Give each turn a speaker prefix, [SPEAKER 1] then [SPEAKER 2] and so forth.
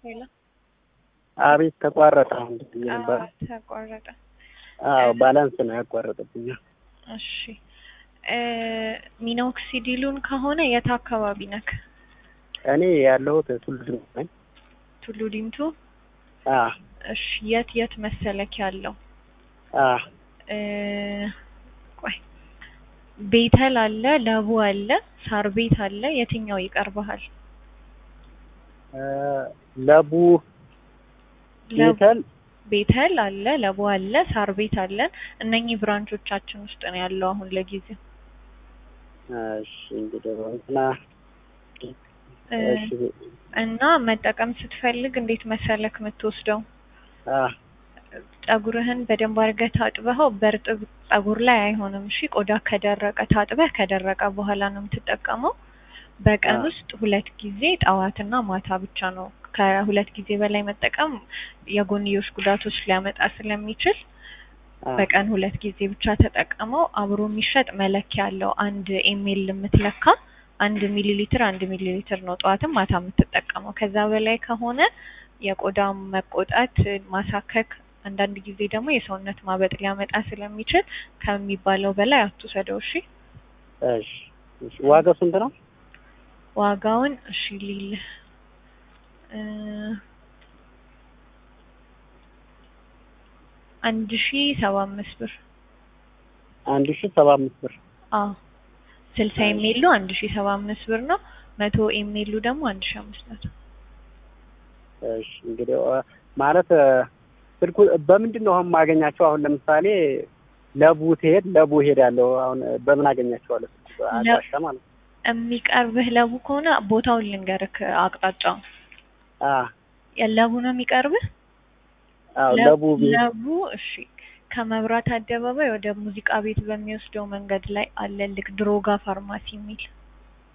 [SPEAKER 1] ሄሎ
[SPEAKER 2] አቤት ተቋረጠ። አሁን ብዬ ነበር።
[SPEAKER 1] አዎ ተቋረጠ።
[SPEAKER 2] አዎ ባላንስ ነው ያቋረጠብኝ።
[SPEAKER 1] እሺ እ ሚኖክሲዲሉን ከሆነ የት አካባቢ ነክ?
[SPEAKER 2] እኔ ያለሁት ቱሉ ዲምቱ ነኝ።
[SPEAKER 1] ቱሉ ዲምቱ።
[SPEAKER 2] አ
[SPEAKER 1] እሺ የት የት መሰለክ ያለው?
[SPEAKER 2] አ
[SPEAKER 1] እ ቆይ ቤተል አለ፣ ለቡ አለ፣ ሳር ቤት አለ። የትኛው ይቀርብሃል?
[SPEAKER 2] እ ለቡ
[SPEAKER 1] ለቡ
[SPEAKER 2] ቤተል
[SPEAKER 1] ቤተል አለ፣ ለቡ አለ፣ ሳር ቤት አለን። እነኚህ ብራንቾቻችን ውስጥ ነው ያለው አሁን ለጊዜው።
[SPEAKER 2] እሺ እንግዲህ እንትና
[SPEAKER 1] እ
[SPEAKER 2] እሺ
[SPEAKER 1] እና መጠቀም ስትፈልግ እንዴት መሰለክ የምትወስደው
[SPEAKER 2] አ
[SPEAKER 1] ፀጉርህን በደንብ አድርገህ ታጥበኸው በእርጥብ ፀጉር ላይ አይሆንም። እሺ ቆዳ ከደረቀ ታጥበህ ከደረቀ በኋላ ነው የምትጠቀመው። በቀን
[SPEAKER 2] አ
[SPEAKER 1] ውስጥ ሁለት ጊዜ ጠዋትና ማታ ብቻ ነው። ከሁለት ጊዜ በላይ መጠቀም የጎንዮሽ ጉዳቶች ሊያመጣ ስለሚችል
[SPEAKER 2] አ
[SPEAKER 1] በቀን ሁለት ጊዜ ብቻ ተጠቀመው። አብሮ የሚሸጥ መለኪያ አለው። አንድ ኤሜል የምትለካ አንድ ሚሊ ሊትር አንድ ሚሊ ሊትር ነው ጠዋትም ማታ የምትጠቀመው። ከዛ በላይ ከሆነ የቆዳ መቆጣት፣ ማሳከክ፣ አንዳንድ ጊዜ ደግሞ የሰውነት ማበጥ ሊያመጣ ስለሚችል ከሚባለው በላይ አትውሰደው። እሺ
[SPEAKER 2] እሺ እሺ ዋጋው ስንት ነው?
[SPEAKER 1] ዋጋውን እሺ ሊል እ አንድ ሺ ሰባ አምስት ብር
[SPEAKER 2] አንድ ሺህ ሰባ አምስት ብር
[SPEAKER 1] አዎ ስልሳ ኤሜሉ አንድ ሺ ሰባ አምስት ብር ነው። መቶ ኤሜሉ ደግሞ አንድ ሺ አምስት መቶ
[SPEAKER 2] እሺ እንግዲህ አ- ማለት እ ስልኩ በምንድን ነው አሁን የማገኛቸው? አሁን ለምሳሌ ለቡ ትሄድ ለቡ ሄዳለሁ። አሁን በምን አገኛቸዋለሁ? ስልኩ አድራሻ ማለት ነው።
[SPEAKER 1] የሚቀርብህ ለቡ ከሆነ ቦታውን ልንገርክ አቅጣጫው
[SPEAKER 2] አ
[SPEAKER 1] የለቡ ነው የሚቀርብህ
[SPEAKER 2] አዎ
[SPEAKER 1] ለ-
[SPEAKER 2] ለቡ ቤት
[SPEAKER 1] ለቡ እሺ ከመብራት አደባባይ ወደ ሙዚቃ ቤት በሚወስደው መንገድ ላይ አለልክ ድሮጋ ፋርማሲ የሚል